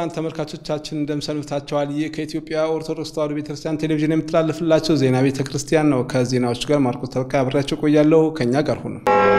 ክቡራን ተመልካቾቻችን እንደምሰንብታችኋል። ይህ ከኢትዮጵያ ኦርቶዶክስ ተዋሕዶ ቤተክርስቲያን ቴሌቪዥን የምትላለፍላቸው ዜና ቤተ ክርስቲያን ነው። ከዜናዎቹ ጋር ማርቆስ ተበካ አብሬያቸው ቆያለሁ። ከእኛ ጋር ሁኑ።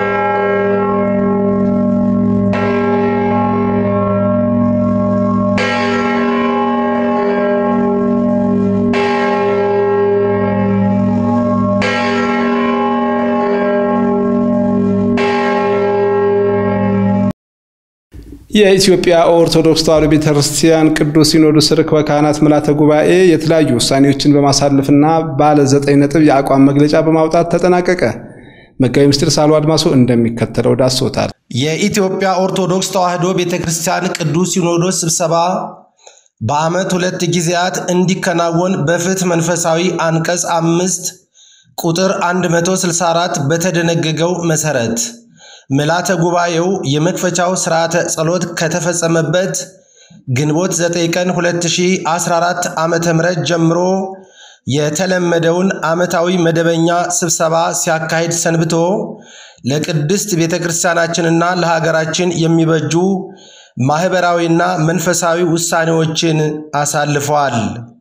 የኢትዮጵያ ኦርቶዶክስ ተዋሕዶ ቤተክርስቲያን ቅዱስ ሲኖዶስ ርክበ ካህናት ምልዓተ ጉባኤ የተለያዩ ውሳኔዎችን በማሳለፍና ባለ ዘጠኝ ነጥብ የአቋም መግለጫ በማውጣት ተጠናቀቀ። መጋቢ ምስጢር ሳሉ አድማሶ እንደሚከተለው ዳሶታል። የኢትዮጵያ ኦርቶዶክስ ተዋሕዶ ቤተክርስቲያን ቅዱስ ሲኖዶስ ስብሰባ በዓመት ሁለት ጊዜያት እንዲከናወን በፍትሕ መንፈሳዊ አንቀጽ አምስት ቁጥር 164 በተደነገገው መሠረት ምልዓተ ጉባኤው የመክፈቻው ሥርዓተ ጸሎት ከተፈጸመበት ግንቦት 9 ቀን 2014 ዓ ም ጀምሮ የተለመደውን ዓመታዊ መደበኛ ስብሰባ ሲያካሂድ ሰንብቶ ለቅድስት ቤተ ክርስቲያናችንና ለሀገራችን የሚበጁ ማኅበራዊና መንፈሳዊ ውሳኔዎችን አሳልፈዋል።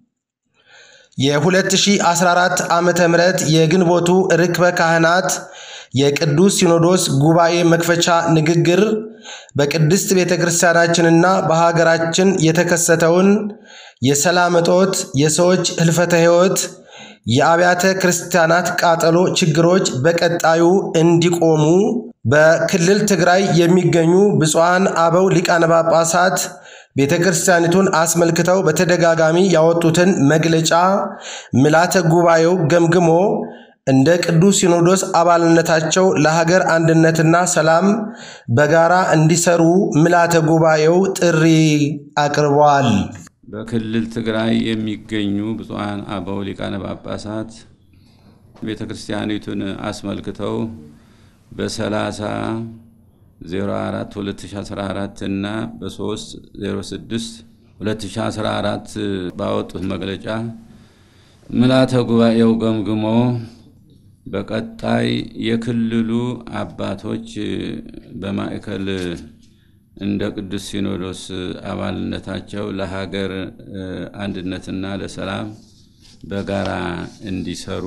የ2014 ዓ ም የግንቦቱ ርክበ ካህናት የቅዱስ ሲኖዶስ ጉባኤ መክፈቻ ንግግር በቅድስት ቤተ ክርስቲያናችንና በሀገራችን የተከሰተውን የሰላም እጦት፣ የሰዎች ህልፈተ ሕይወት፣ የአብያተ ክርስቲያናት ቃጠሎ ችግሮች በቀጣዩ እንዲቆሙ በክልል ትግራይ የሚገኙ ብፁዓን አበው ሊቃነ ጳጳሳት ቤተ ክርስቲያኒቱን አስመልክተው በተደጋጋሚ ያወጡትን መግለጫ ምልዓተ ጉባኤው ገምግሞ እንደ ቅዱስ ሲኖዶስ አባልነታቸው ለሀገር አንድነትና ሰላም በጋራ እንዲሰሩ ምልዓተ ጉባኤው ጥሪ አቅርበዋል። በክልል ትግራይ የሚገኙ ብፁዓን አበው ሊቃነ ጳጳሳት ቤተ ክርስቲያኒቱን አስመልክተው በ30 04 2014 እና በ3 06 2014 ባወጡት መግለጫ ምልዓተ ጉባኤው ገምግሞ በቀጣይ የክልሉ አባቶች በማዕከል እንደ ቅዱስ ሲኖዶስ አባልነታቸው ለሀገር አንድነትና ለሰላም በጋራ እንዲሰሩ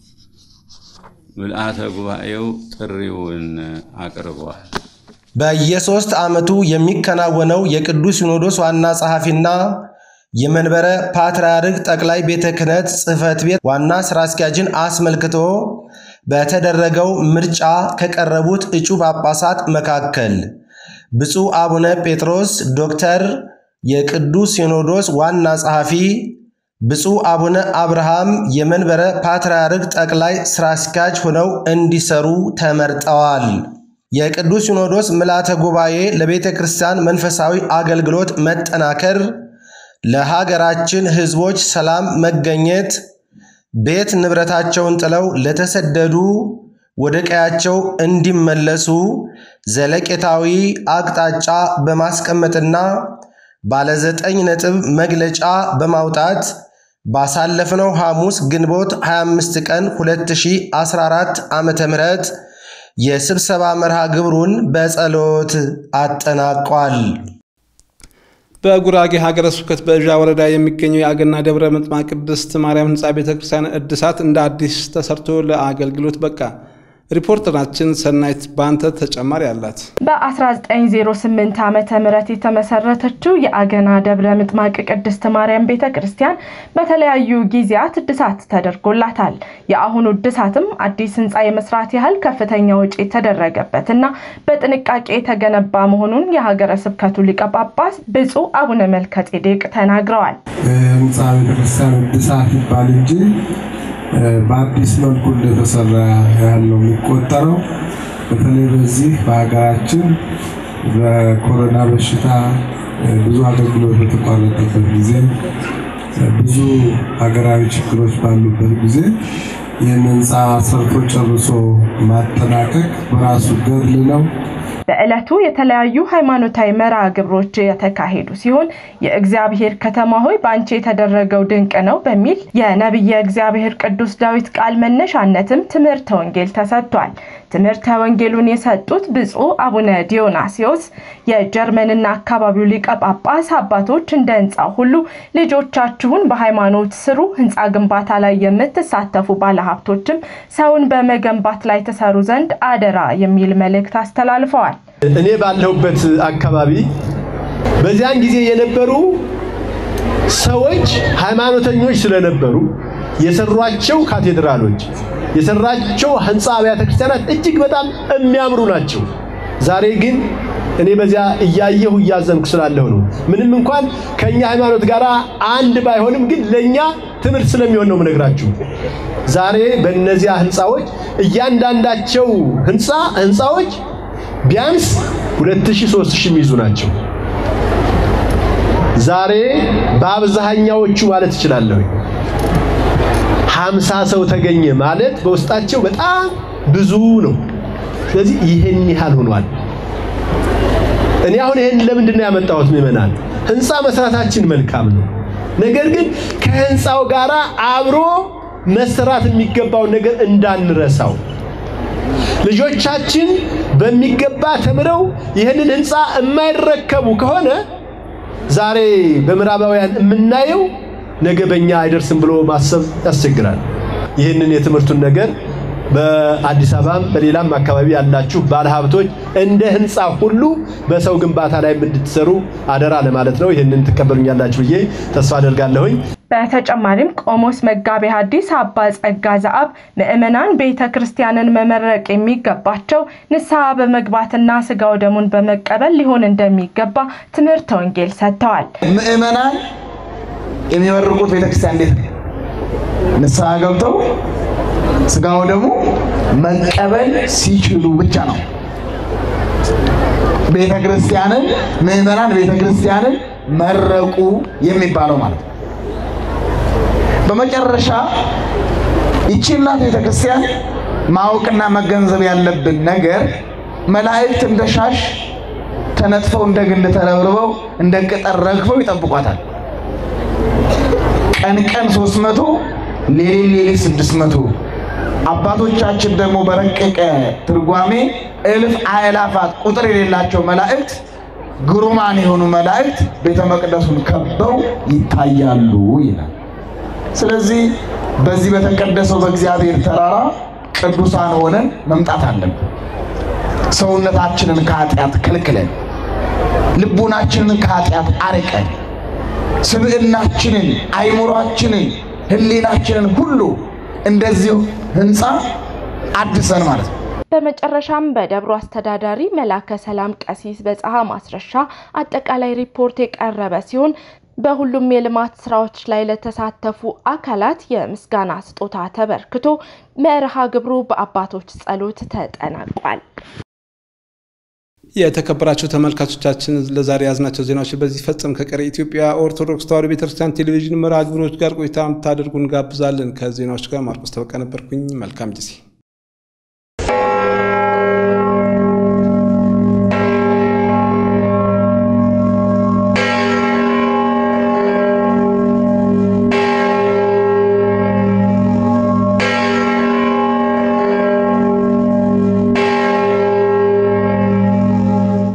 ምልዓተ ጉባኤው ጥሪውን አቅርበዋል። በየሶስት ዓመቱ የሚከናወነው የቅዱስ ሲኖዶስ ዋና ጸሐፊና የመንበረ ፓትርያርክ ጠቅላይ ቤተ ክህነት ጽሕፈት ቤት ዋና ሥራ አስኪያጅን አስመልክቶ በተደረገው ምርጫ ከቀረቡት እጩ ጳጳሳት መካከል ብፁዕ አቡነ ጴጥሮስ ዶክተር የቅዱስ ሲኖዶስ ዋና ጸሐፊ፣ ብፁዕ አቡነ አብርሃም የመንበረ ፓትርያርክ ጠቅላይ ሥራ አስኪያጅ ሆነው እንዲሰሩ ተመርጠዋል። የቅዱስ ሲኖዶስ ምልዓተ ጉባኤ ለቤተ ክርስቲያን መንፈሳዊ አገልግሎት መጠናከር ለሀገራችን ሕዝቦች ሰላም መገኘት ቤት ንብረታቸውን ጥለው ለተሰደዱ ወደ ቀያቸው እንዲመለሱ ዘለቄታዊ አቅጣጫ በማስቀመጥና ባለ ዘጠኝ ነጥብ መግለጫ በማውጣት ባሳለፍነው ሐሙስ ግንቦት 25 ቀን 2014 ዓ ም የስብሰባ መርሃ ግብሩን በጸሎት አጠናቋል። በጉራጌ ሀገረ ስብከት በእዣ ወረዳ የሚገኘው የአገና ደብረ ምጥማቅ ቅድስት ማርያም ሕንፃ ቤተ ክርስቲያን እድሳት እንደ አዲስ ተሰርቶ ለአገልግሎት በቃ። ሪፖርተራችን ሰናይት ባንተ ተጨማሪ አላት። በ1908 ዓመተ ምህረት የተመሰረተችው የአገና ደብረ ምጥማቅ ቅድስት ማርያም ቤተ ክርስቲያን በተለያዩ ጊዜያት እድሳት ተደርጎላታል። የአሁኑ እድሳትም አዲስ ህንፃ የመስራት ያህል ከፍተኛ ወጪ የተደረገበትና በጥንቃቄ የተገነባ መሆኑን የሀገረ ስብከቱ ሊቀ ጳጳስ ብፁዕ አቡነ መልከጼዴቅ ተናግረዋል። ህንፃ ቤተክርስቲያን እድሳት ይባል እንጂ በአዲስ መልኩ እንደተሰራ ያህል ነው የሚቆጠረው። በተለይ በዚህ በሀገራችን በኮሮና በሽታ ብዙ አገልግሎት በተቋረጠበት ጊዜ፣ ብዙ ሀገራዊ ችግሮች ባሉበት ጊዜ ይህን ህንፃ ሰርቶ ጨርሶ ማጠናቀቅ በራሱ ገድል ነው። በዕለቱ የተለያዩ ሃይማኖታዊ መርሃ ግብሮች የተካሄዱ ሲሆን የእግዚአብሔር ከተማ ሆይ በአንቺ የተደረገው ድንቅ ነው በሚል የነቢየ እግዚአብሔር ቅዱስ ዳዊት ቃል መነሻነትም ትምህርተ ወንጌል ተሰጥቷል። ትምህርተ ወንጌሉን የሰጡት ብፁዕ አቡነ ዲዮናሲዮስ የጀርመንና አካባቢው ሊቀ ጳጳስ አባቶች እንደ ህንፃ ሁሉ ልጆቻችሁን በሃይማኖት ስሩ፣ ህንፃ ግንባታ ላይ የምትሳተፉ ባለሀብቶችም ሰውን በመገንባት ላይ ተሰሩ ዘንድ አደራ የሚል መልእክት አስተላልፈዋል። እኔ ባለሁበት አካባቢ በዚያን ጊዜ የነበሩ ሰዎች ሃይማኖተኞች ስለነበሩ የሰሯቸው ካቴድራሎች የሰራቸው ህንፃ አብያተ ክርስቲያናት እጅግ በጣም የሚያምሩ ናቸው። ዛሬ ግን እኔ በዚያ እያየሁ እያዘንኩ ስላለሁ ነው። ምንም እንኳን ከኛ ሃይማኖት ጋር አንድ ባይሆንም ግን ለኛ ትምህርት ስለሚሆን ነው የምነግራችሁ። ዛሬ በእነዚያ ህንፃዎች እያንዳንዳቸው ህንፃ ህንፃዎች ቢያንስ 2000 3000 የሚይዙ ናቸው። ዛሬ በአብዛኛዎቹ ማለት እችላለሁ ሀምሳ ሰው ተገኘ ማለት በውስጣቸው በጣም ብዙ ነው። ስለዚህ ይህን ያህል ሆኗል። እኔ አሁን ይህን ለምንድን ነው ያመጣሁት? ምዕመናን ህንፃ መስራታችን መልካም ነው። ነገር ግን ከህንፃው ጋር አብሮ መሰራት የሚገባውን ነገር እንዳንረሳው ልጆቻችን በሚገባ ተምረው ይህንን ህንፃ የማይረከቡ ከሆነ ዛሬ በምዕራባውያን የምናየው ነገ በእኛ አይደርስም ብሎ ማሰብ ያስቸግራል። ይህንን የትምህርቱን ነገር በአዲስ አበባም በሌላም አካባቢ ያላችሁ ባለሀብቶች እንደ ህንፃ ሁሉ በሰው ግንባታ ላይ እንድትሰሩ አደራ ለማለት ነው። ይህንን ትቀበሉኛላችሁ ብዬ ተስፋ አደርጋለሁኝ። በተጨማሪም ቆሞስ መጋቤ ሐዲስ አባ ጸጋ ዘአብ ምዕመናን ቤተ ክርስቲያንን መመረቅ የሚገባቸው ንስሐ በመግባትና ስጋው ደሙን በመቀበል ሊሆን እንደሚገባ ትምህርተ ወንጌል ሰጥተዋል። ምዕመናን የሚመርቁት ቤተክርስቲያን እንዴት ነው? ንስሐ ገብተው ስጋው ደግሞ መቀበል ሲችሉ ብቻ ነው። ቤተክርስቲያንን ምዕመናን ቤተክርስቲያንን መረቁ የሚባለው ማለት ነው። በመጨረሻ ይቺ እናት ቤተክርስቲያን ማወቅና መገንዘብ ያለብን ነገር መላእክት እንደ ሻሽ ተነጥፈው እንደ ግንድ ተረብርበው እንደ ቅጠል ረግፈው ይጠብቋታል። ቀን ቀን ሶስት መቶ ሌሊት ሌሊት ስድስት መቶ አባቶቻችን ደግሞ በረቀቀ ትርጓሜ እልፍ አእላፋት ቁጥር የሌላቸው መላእክት ግሩማን የሆኑ መላእክት ቤተ መቅደሱን ከበው ይታያሉ ይላል። ስለዚህ በዚህ በተቀደሰው በእግዚአብሔር ተራራ ቅዱሳን ሆነን መምጣት አለብን። ሰውነታችንን ከኃጢአት ከልክለን፣ ልቡናችንን ከኃጢአት አርቀን፣ ስብዕናችንን፣ አይምሯችንን፣ ሕሊናችንን ሁሉ እንደዚሁ ህንፃ አድሰን ማለት ነው። በመጨረሻም በደብሩ አስተዳዳሪ መላከ ሰላም ቀሲስ በፀሐ ማስረሻ አጠቃላይ ሪፖርት የቀረበ ሲሆን በሁሉም የልማት ስራዎች ላይ ለተሳተፉ አካላት የምስጋና ስጦታ ተበርክቶ መርሃ ግብሩ በአባቶች ጸሎት ተጠናቋል። የተከበራቸው ተመልካቾቻችን ለዛሬ ያዝናቸው ዜናዎች በዚህ ፈጽም ከቀሪ ኢትዮጵያ ኦርቶዶክስ ተዋሕዶ ቤተክርስቲያን ቴሌቪዥን መርሃ ግብሮች ጋር ቆይታ እንድታደርጉ እንጋብዛለን። ከዜናዎች ጋር ማርቆስ ተበቃ ነበርኩኝ። መልካም ጊዜ